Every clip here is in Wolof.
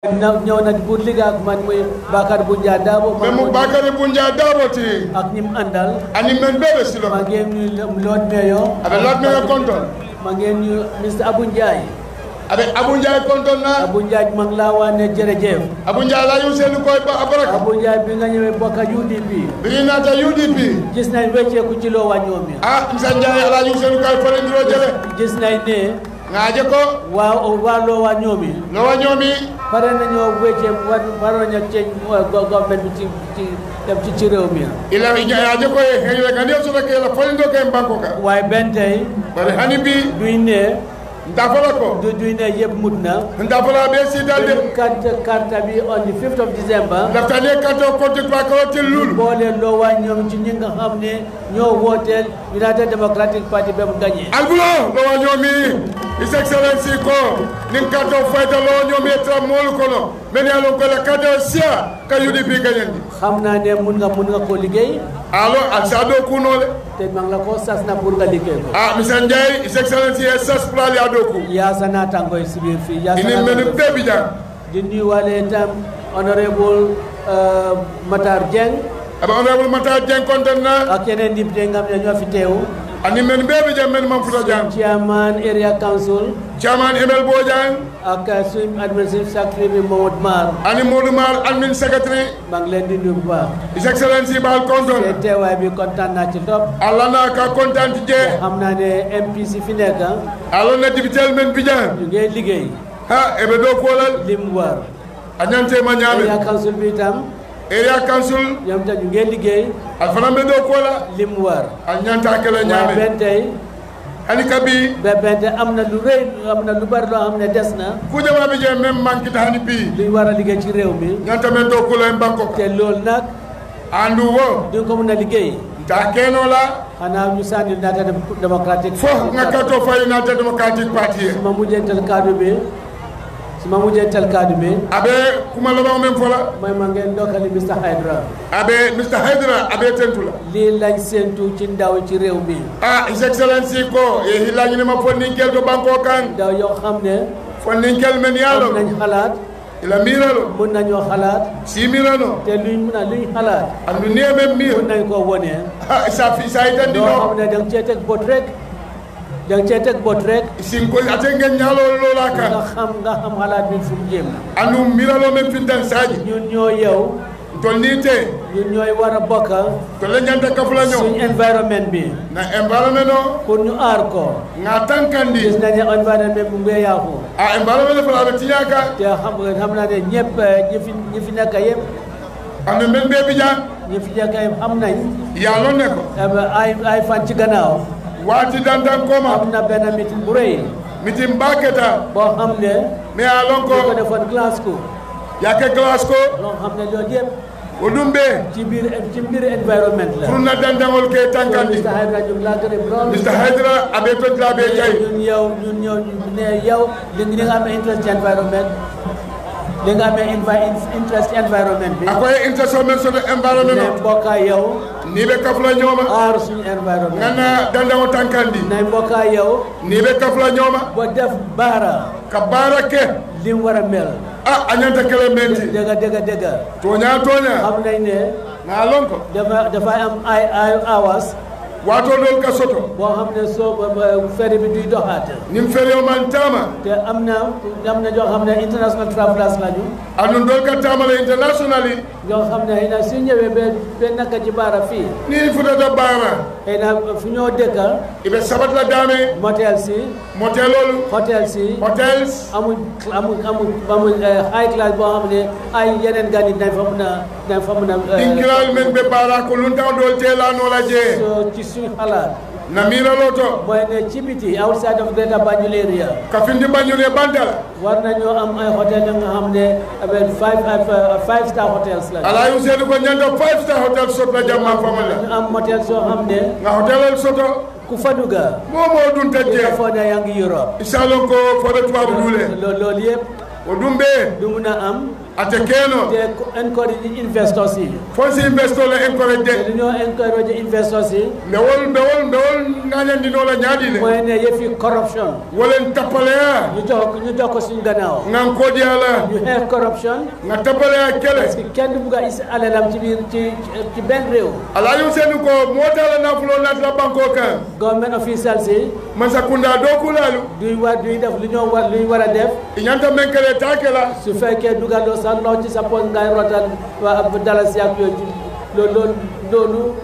na ñëw na pour liggéey ak man muy Bakar Bunja Dabo mais mu bakari bunja daboti ak ñim àndal ani men bebe silo maa ngi nuyu Lord Mayor abe lat me konton maa ngi nuyu Mr Abu Ndiaye abe abu njaay konton na Abu Ndiaye maa ngi laa wax ne jërëjëf abu njaay la yu selu koy ba abaraka Abu Ndiaye bi nga ñëwee bokk ak UDP bi nata udp gis nañ wecceeku ci loo wàññoo mi ah msa njaay ala yu selu koy fole ndiro jele gis nañ ne ngaaje ko waaw waa loo wàññoo mi lo wa ñoomi pare nañoo wecce war waroon a ceeñ government bi ci ci dem ci ci réew mi ila ngaaje ko e heyo ngani so ke la fole ndo ke banko ka waaye benn tey bari hani bi duñ ne ndafala ko du duñ ne yëpp mut na ndafala be si dalde carte carte bi on the 5th of December laftane kato konti pa ko til lul boole loo waa ñoom ci ñi nga xam ne ñoo wooteel United Democratic Party ba mu gagné albulo lo wa ñoomi his excellency ko nin kato fayta lo ñoomi tra mol kono men ya lon ko la kato sia ka udp gagnandi xam naa ne mun nga mun nga koo liggéey alo al sado kunole te maa ngi la ko sas na pour nga liggéey ko ah misa ndiaye his excellency e sas plali ado ku yaa sa naataango yi si biir fii yaa sa ini men naataango bebi jang di nuyuwaale itam honorable euh, Matar Dieng aba honorable mata jeng konten na ak yeneen député nga xam ne ñoo fi teew ani men bebi jang men mam futa jang chairman area council chairman emel bo jang ak suñu administrative secretary bi Mamadou Mar ani modou mar admin secretary maa ngi leen di nuyu bu baax his excellency bal te konton teewaay bi kontaan naa ci trop allah na ka kontaan je xam naa ne MPC fi nekk allah na dibitel men bijan ñu ngi liggéey ha ebe do kolal lim war anyante ma area ñaame council bi itam area council ñoom itam ñu ngi liggéey al fana be do kola lim war al ñanta kala waaye ñaame benn tey hani kabi ba benn tey am na lu rëy am na lu bari loo xam ne des na ku jama be je même mankita hani bi luñ war a liggéey ci réew mi ñanta men do kola en banko te loolu nag andu wo duñ ko mën a liggéey ta keno la xanaa ñu sànni United Democratic fo nga kato fa united democratic party su ma mujjantal kaddu bi su ma mujjantal kaddu bi abe kuma labaw men fola mooy ma ngeen ndokkali Mr Hydra abe mr haydra abe tentula lii lañ séentu ci ndaw ci réew mi ah his excellency ko e hilañi ma fonninkel to banko kan ndaw yoo xam ne fonninkel men am yalo nañ xalaat ila miralo mun nañoo xalaat simirano te luñ mun a luñ xalaat andu niye men mir mun nañ koo wone ha sa fi sa itandi loo xam no ne da nga cee teg bot rek da nga cee teg bot rek sinko ate ngen ñalo lola kan nga xam nga xam xalaat bi fu mu jëm andu miralo men fintan saji ñun ñoo yow tol ni te ñun ñooy war a bokk to le ñanta kafula suñ ño environnement bi na environment no pour ñu aar ko nga tankandi gis nañ ne environnement bu ngee yàqu a environment le fala be tiñaka te xam nga xam naa ne ñëpp ñi fi ñi fi nekk yëpp andu men be bijan ñi fi nekk yëpp xam nañ ya lon ne ko ay ay fan ci gannaaw wati dandan koma am na benn meeting bu rëy mitim baketa boo xam ne me a lon ñu ko ko defoon Glasgow yake glace ko loo xam ne loolu yëpp o ɗum ɓe ci biir ci biir environnement la pour na dandagol ke tankandi Mr Hydra ñu ngi laa gërëm lool mr haydra aɓe tottira ɓe jayi ñun yow ñun yow ñu ne yow li li nga amee interest ci environnement li nga amee invi- interest ci environnement bi akoye interso men soto environnement ne o mbokka yow ni ɓe kafla ñooma aar suñu environnement ganna dandago tankandi ne mbokka yow ni ɓe kafla ñooma ba def baara ka baara ke li mu war a mel a a ñanta kele menti dëgg dëgg dëgg toña toña xam nañ ne na lon ko dafa dafay am ay ay hours wato ɗol ka soto boo xam ne soo ba- ba ferry bi duy doxaat nin ferio man tama te am na am na ñoo xam ne international travelers lañu anun ɗol ka tamala internationally ñoo xam ne xëy na su ñëwee ba ba naka ci baara fii ni futata baara xëy na fu ñoo dëkka iɓe sabatla dame motel si motelolu hotel si hotels amul amul amul amul eh, high class boo xam ne ay yeneen gan yi dañ fa mun a dañ fa mun a eh, ɗinkiral men ɓe baara ko luntaw ɗol telanola jee so ci suñu xalaat na miralo to mooy ne ci biti outside of Greater Banjul area ka findi bañune bandala war nañoo am ay hôtel yi nga xam ne avec five uh, five star hotels la ala yu seedu ko ñanta five star hotel sotla jamma famala ñu am motel soo xam ne nga hotelol soto ku fa dugga momo ɗum di nga tajje foog ne yaa ngi Europe isalon ko foɗo tubabu duule loolu loolu yëpp o ɗum ɓe du mun a am ate keno te encourage investors yi fonsi investor le encourage te de dañoo encourage investors yi mbewol mbewol mbewol ŋañandinola ñaaɗi le mooy ne yëfi corruption wolen tappaleya ñu jox ko ñu jox ko suñu gannaaw ngan kodiyala ñu xeex corruption nga tappaleya parce kele que kenn bugg a is alalam ci biir ci ci- ci benn réew alayu seni ko motala nafulo natla banko kan government officials yi mansa kunda do kulalu duy war duy def lu ñoo war luy war a def i ñanta men kele takela su fekkee dugaloo sax loo ci sa poche ngay rotal waa dalasi ak yooyu ci loolu loolu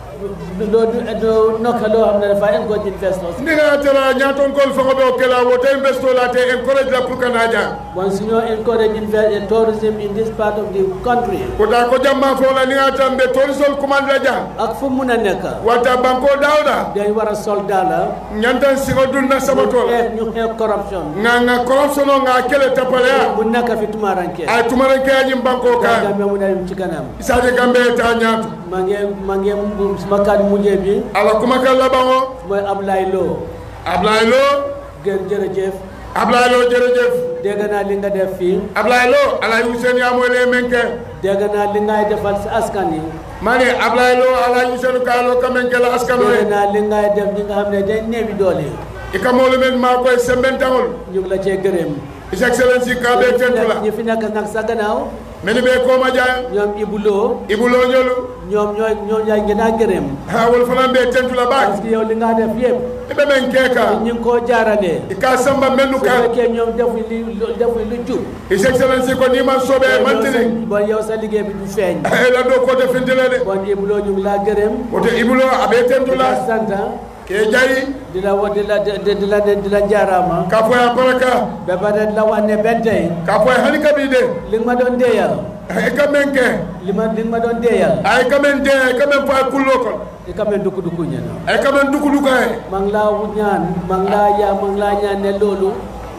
loolu loolu nokka loo xam ne dafa encourage investors ndinga tara ñatonkol fango ɓe o kela wota investor la te encourage la pour kana jang bon su ñoo encourage invest tourism in this part of the country kota ko jamma fola ninga tan ɓe torisol commande la jang ak fu mun a nekk watta banko dawɗa dañ war a sol daala ñantan sigo dunna sabatol xeex ñu xeex corruption nga nga corruption o nga kele tappaleya bu nekk fi tumaranke ay tumarankeyañim banko kan Gambe mu dem ci kanam isaje gambe ta ñaatu maa ngi maa ngi suma kàddu mujjee bi ala kuma kan laban o mooy Ablaye Lo ablaye lo gër jërëjëf ablaye lo jërëjëf dégg naa li nga def fii ablaye lo ala yusen yamoyle men ke dégg naa li ngay defal si askan yi mani ablaye lo ala yusenu kalo kamen kela askano dégg e naa li ngay def ñi nga xam ne dañ néewi doole i kamolu men ma koye sembentagol ñu ngi la cee gërëm his excellency kaɓe tentula ñi fi nekk nag sa gannaaw meni ɓe koma dia ñoom Ibou Lo ibulo ñolu ñoom ñooy ñoom ñooy gën a gërëm ha wol fanan ɓe tentula parce ɓaak que yow li nga def yëpp iɓe men keka ñu ngi koo jaarale i ka samba mennu su kan fekkee ñoom defuñ li defuñ lu jub his excellency ko niman soɓe yow sa mantini bon yow sa liggéey bi du feeñ e laddo kote fintile de bon Ibou Lo ñu ngi laa gërëm woto ibulo aɓe di la tentula sant ke jayi di la wa di la di di la di la jaaraama ka foye a baraka ba pare di la wax ne benn tey ka foye hani kaɓi de li nga ma doon déeyal e ka men ke li ma li nga ma doon déeyal ay ka men de ay ka men foye kullo kon i ka mel dukku dukku ñe na ay ka men dukuduka e maa ngi laa ñaan maa ngi laa yaa maa ngi laa ñaan ne loolu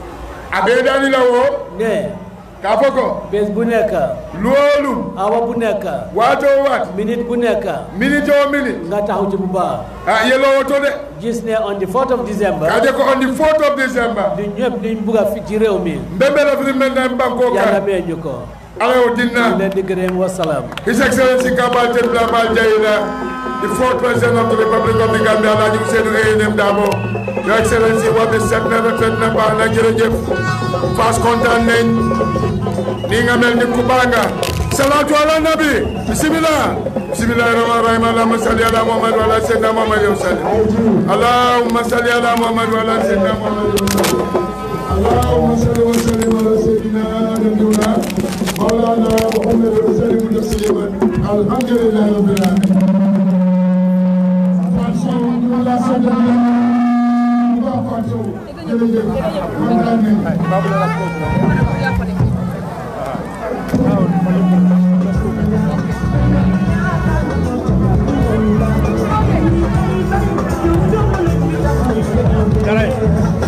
aɓe dani la wo ne ka fo ko bés bu nekk luwolu awa bu nekk wato wat minute bu nekk minute o minute nga taxaw ci bu baax a yelowo to de gis ne on the 4th of December kaje ko on the 4th of december li ñëpp liñ bugg a fi ci réew mi mbembela firi men nan banko yàlla kan mee ñu ko ala o ñu dinna leen di gërëm wasalaam his excellency kabal ten blama jayila the fourth president of the republic of the gambia alhaji ousseynou eyenem dabo your excellency waɓe setna rafet na baax na jërëjëf fas kontaan nañ ni nga mel ni ku banga salatu ala nabi bismillah bismillahi rahmani rahim allahumma salli ala muhammad wa ala sayyidina muhammad wa sallim allahumma salli ala muhammad wa ala sayyidina muhammad wa sallim اللهم صل وسلم على سيدنا نبينا مولانا محمد وسلم تسليما الحمد لله رب العالمين